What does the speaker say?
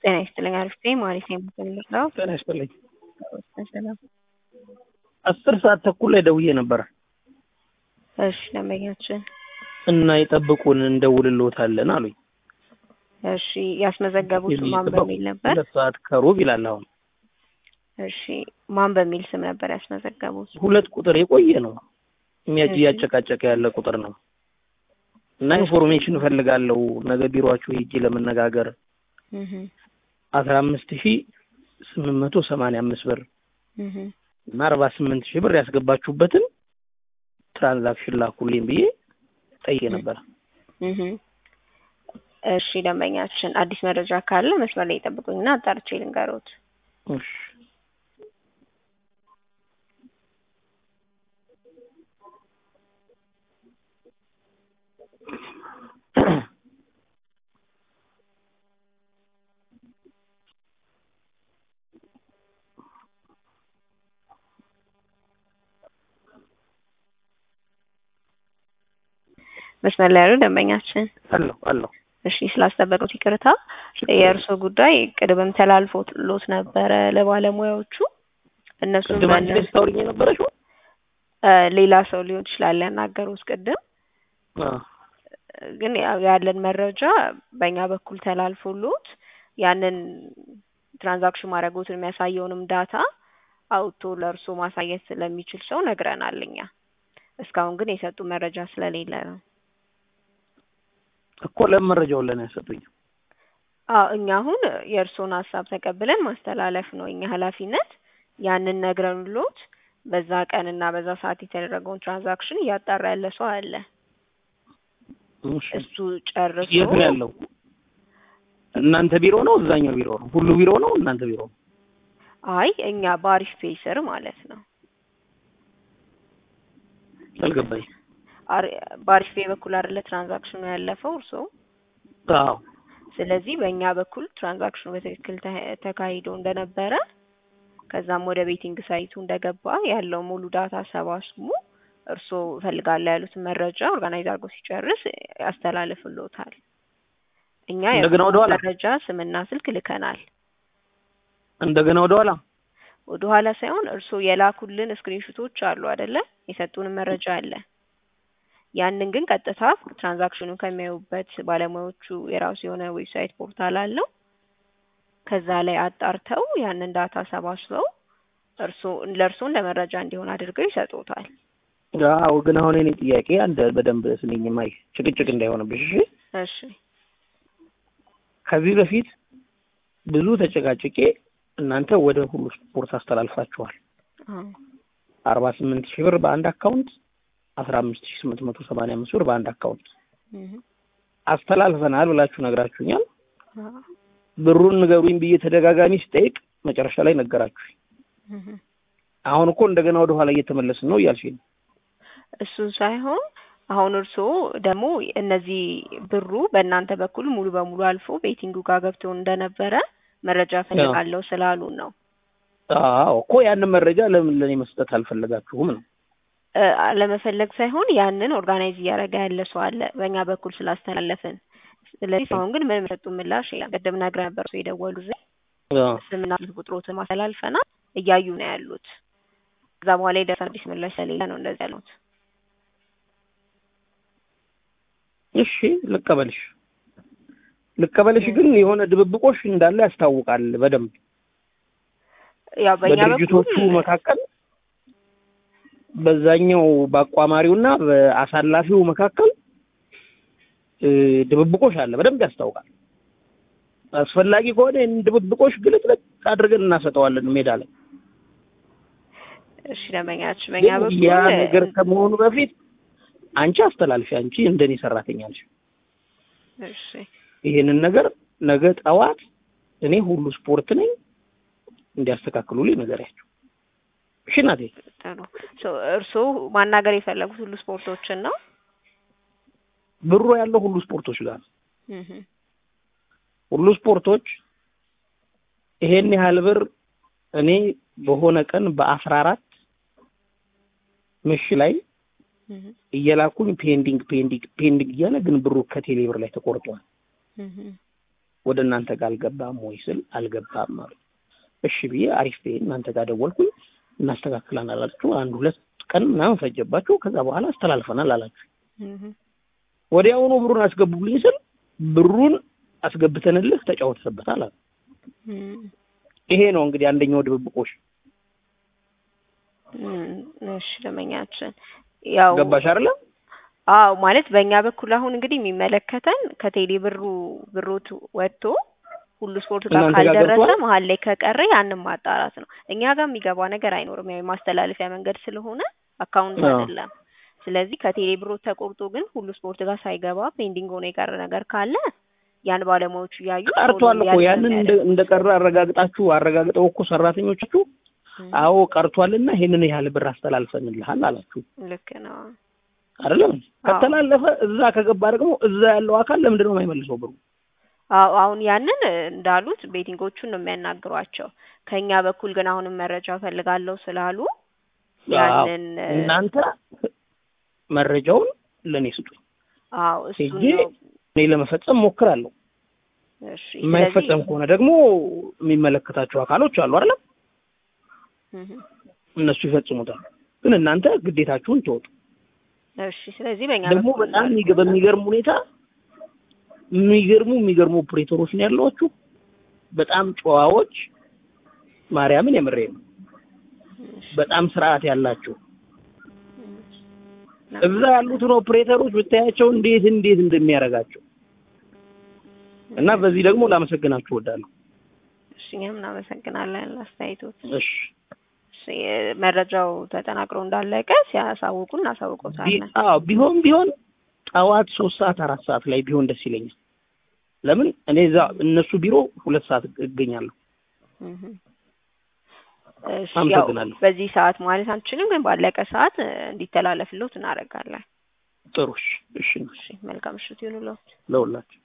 ጤና ይስጥልኝ አሪፍ ነኝ ማለት ነው የምፈልገው። ጤና ይስጥልኝ። ሰላም። አስር ሰዓት ተኩል ላይ ደውዬ ነበረ እሺ ደንበኛችን እና ይጠብቁን እንደውልልዎታለን አሉኝ። እሺ ያስመዘገቡት ማን በሚል ነበር? ሁለት ሰዓት ከሩብ ይላል አሁን። እሺ ማን በሚል ስም ነበር ያስመዘገቡት? ሁለት ቁጥር የቆየ ነው የሚያ- እያጨቃጨቀ ያለ ቁጥር ነው እና ኢንፎርሜሽን እፈልጋለሁ ነገ ቢሮአችሁ ሄጄ ለመነጋገር እህ አስራ አምስት ሺ ስምንት መቶ ሰማንያ አምስት ብር እህ እና አርባ ስምንት ሺህ ብር ያስገባችሁበትን ትራንዛክሽን ላኩልኝ ብዬ ጠይቄ ነበር። እህ እሺ ደንበኛችን አዲስ መረጃ ካለ መስመር ላይ ይጠብቁኝና አጣርቼ ልንገሮት። እሺ መስመር ላይ ያሉ ደንበኛችን አለሁ አለሁ። እሺ ስላስጠበቁት ይቅርታ። የእርሶ ጉዳይ ቅድምም ተላልፎሎት ነበረ ለባለሙያዎቹ። እነሱም ቅድም አንቺ ነሽ ታውሪኝ የነበረሽው? እ ሌላ ሰው ሊሆን ይችላል ያናገሩት ቅድም። አዎ ግን ያው ያለን መረጃ በእኛ በኩል ተላልፎሎት ያንን ትራንዛክሽን ማድረጎትን የሚያሳየውንም ዳታ አውጥቶ ለእርሶ ማሳየት ስለሚችል ሰው ነግረናል እኛ። እስካሁን ግን የሰጡ መረጃ ስለሌለ ነው። እኮ ለምን መረጃውን ለእኔ ያሰጡኝ? አዎ እኛ አሁን የእርሶን ሀሳብ ተቀብለን ማስተላለፍ ነው የኛ ኃላፊነት። ያንን ነግረንሎት በዛ ቀን እና በዛ ሰዓት የተደረገውን ትራንዛክሽን እያጣራ ያለ ሰው አለ። እሺ እሱ ጨርሶ የት ነው ያለው? እናንተ ቢሮ ነው? እዛኛው ቢሮ ነው? ሁሉ ቢሮ ነው? እናንተ ቢሮ ነው? አይ እኛ በአሪፍ ፔይ ስር ማለት ነው። አልገባኝ። አሪ- በአሪፍ ፔይ በኩል አይደለ ትራንዛክሽኑ ያለፈው እርሶ። አዎ ስለዚህ በእኛ በኩል ትራንዛክሽኑ በትክክል ተ- ተካሂዶ እንደነበረ ከዛም ወደ ቤቲንግ ሳይቱ እንደገባ ያለው ሙሉ ዳታ ሰባስቡ እርሶ እፈልጋለሁ ያሉትን መረጃ ኦርጋናይዝ አድርጎ ሲጨርስ ያስተላልፍሎታል። እኛ እንደገና የእርሶን ወደኋላ? መረጃ ስምና ስልክ ልከናል። እንደገና ወደ ኋላ ወደ ኋላ ሳይሆን እርሶ የላኩልን ስክሪንሹቶች አሉ አይደለ? የሰጡንን መረጃ አለ። ያንን ግን ቀጥታ ትራንዛክሽኑን ከሚያዩበት ባለሙያዎቹ የራሱ የሆነ ዌብሳይት ፖርታል አለው። ከዛ ላይ አጣርተው ያንን ዳታ ሰባስበው እርሶ ለእርሶ እንደ መረጃ እንዲሆን አድርገው ይሰጡታል። አዎ ግን አሁን እኔ ጥያቄ አንድ በደንብ ስንኝ ማይ ጭቅጭቅ እንዳይሆንብሽ እሺ። እሺ ከዚህ በፊት ብዙ ተጨቃጭቄ እናንተ ወደ ሁሉ ስፖርት አስተላልፋችኋል። አዎ አርባ ስምንት ሺህ ብር በአንድ አካውንት አስራ አምስት ሺህ ስምንት መቶ ሰማንያ አምስት ብር በአንድ አካውንት እህ አስተላልፈናል ብላችሁ ነግራችሁኛል። አዎ ብሩን ንገሩኝ ብዬ ተደጋጋሚ ስጠይቅ መጨረሻ ላይ ነገራችሁ። እህ አሁን እኮ እንደገና ወደ ኋላ እየተመለስን ነው እያልሽኝ ነው። እሱን ሳይሆን አሁን እርስዎ ደግሞ እነዚህ ብሩ በእናንተ በኩል ሙሉ በሙሉ አልፎ ቤቲንጉ ጋር ገብቶ እንደነበረ መረጃ ፈልጋለሁ ስላሉን ነው። አዎ እኮ ያንን መረጃ ለምን ለእኔ መስጠት አልፈለጋችሁም ነው? እ ለመፈለግ ሳይሆን ያንን ኦርጋናይዝ እያደረገ ያለ ሰው አለ በእኛ በኩል ስላስተላለፍን። ስለዚህ አሁን ግን ምንም የሰጡ ምላሽ የለም። ቅድም ነግረህ ነበር ሰው የደወሉ ዘ አዎ ስምና ስልክ ቁጥሮትን ማስተላልፈናል እያዩ ነው ያሉት። ከዛ በኋላ የደረሰ አዲስ ምላሽ ስለሌለ ነው እንደዚህ ያሉት። እሺ ልቀበልሽ ልቀበልሽ፣ ግን የሆነ ድብብቆሽ እንዳለ ያስታውቃል በደንብ ያው በእኛ በድርጅቶቹ በኩል መካከል በዛኛው በአቋማሪውና በአሳላፊው መካከል እ ድብብቆሽ አለ፣ በደንብ ያስታውቃል። አስፈላጊ ከሆነ ይህን ድብብቆሽ ግልጥልጥ አድርገን እናሰጠዋለን ሜዳ ላይ። እሺ ደንበኛችን በእኛ ግን በኩል ያ ነገር ከመሆኑ በፊት አንቺ አስተላልፊ፣ አንቺ እንደኔ ሰራተኛ ነሽ። እሺ ይሄንን ነገር ነገ ጠዋት እኔ ሁሉ ስፖርት ነኝ እንዲያስተካክሉልኝ ንገሪያቸው። እሺ እናቴ። ጥሩ ሶ እርስዎ ማናገር የፈለጉት ሁሉ ስፖርቶችን ነው? ብሩ ያለው ሁሉ ስፖርቶች ጋር ነው። እህ ሁሉ ስፖርቶች ይሄን ያህል ብር እኔ በሆነ ቀን በአስራ አራት ምሽ ላይ እህ እየላኩኝ ፔንዲንግ ፔንዲንግ ፔንዲንግ እያለ ግን ብሩ ከቴሌ ብር ላይ ተቆርጧል። እህ ወደ እናንተ ጋር አልገባም ወይ ስል አልገባም አሉ። እሺ ብዬ አሪፍ ብዬ እናንተ ጋር ደወልኩኝ። እናስተካክላን አላችሁ። አንድ ሁለት ቀን ምናምን ፈጀባችሁ። ከዛ በኋላ አስተላልፈናል አላችሁ። እህ ወዲያውኑ ብሩን አስገቡልኝ ስል ብሩን አስገብተንልህ ተጫወተበታል አሉ። እም ይሄ ነው እንግዲህ አንደኛው ድብብቆሽ። እም እሺ ደንበኛችን ያው ገባሽ አይደለ? አዎ ማለት በእኛ በኩል አሁን እንግዲህ የሚመለከተን ከቴሌ ብሩ ብሮት ወጥቶ ሁሉ ስፖርት ጋር እናንተ ጋር ካልደረሰ ገብቷል? መሀል ላይ ከቀረ ያንን ማጣራት ነው። እኛ ጋር የሚገባ ነገር አይኖርም። ያው የማስተላለፊያ መንገድ ስለሆነ አካውንት አዎ። አይደለም። ስለዚህ ከቴሌ ብሮት ተቆርጦ ግን ሁሉ ስፖርት ጋር ሳይገባ ፔንዲንግ ሆኖ የቀረ ነገር ካለ ያን ባለሙያዎቹ እያዩ ቶሎ ቀርቷል እኮ እንዲያልፍ ያንን እንደ የሚያደርጉት። እንደቀረ አረጋግጣችሁ አረጋግጠው እኮ ሰራተኞቻችሁ እም አዎ ቀርቷልና ይሄንን ያህል ብር አስተላልፈንልሃል አላችሁ ልክ ነው። አይደለም? አዎ። ከተላለፈ እዛ ከገባ ደግሞ እዛ ያለው አካል ለምንድን ነው የማይመልሰው ብሩ? አዎ አሁን ያንን እንዳሉት ቤቲንጎቹን ነው የሚያናግሯቸው። ከኛ በኩል ግን አሁንም መረጃ ፈልጋለሁ ስላሉ አዎ ያንን እናንተ መረጃውን ለእኔ ስጡኝ። አዎ እሱን ሄጄ ነው እኔ ለመፈጸም ሞክራለሁ። እሺ የማይፈጸም ስለዚህ ከሆነ ደግሞ የሚመለከታቸው አካሎች አሉ አይደለም? እህ እነሱ ይፈጽሙታል። ግን እናንተ ግዴታችሁን ተወጡ። እሺ ስለዚህ በእኛ ደግሞ በኩል በጣም እንዳልኩት የሚገ- በሚገርም ሁኔታ የሚገርሙ የሚገርሙ ኦፕሬተሮች ነው ያሏችሁ። በጣም ጨዋዎች፣ ማርያምን የምሬ ነው። በጣም ስርዓት ያላቸው እዛ ያሉትን ኦፕሬተሮች ብታያቸው እንዴት እንዴት እንደሚያደርጋቸው እና በዚህ ደግሞ ላመሰግናችሁ እወዳለሁ። እሺ እኛም እናመሰግናለን አስተያየቶት። እሺ እሺ መረጃው ተጠናቅሮ እንዳለቀ ሲያሳውቁ ቢ- እናሳውቀውታለን። አዎ ቢሆን ቢሆን ጠዋት ሶስት ሰዓት አራት ሰዓት ላይ ቢሆን ደስ ይለኛል። ለምን እኔ እዛ እነሱ ቢሮ ሁለት ሰዓት እገኛለሁ። እህ እሺ ያው አመሰግናለሁ። በዚህ ሰዓት ማለት አንችልም፣ ግን ባለቀ ሰዓት እ፣ እንዲተላለፍልዎት እናደርጋለን። ጥሩ እሺ፣ እሺ እሺ መልካም ምሽት ይሁንልዎት። ለሁላችሁ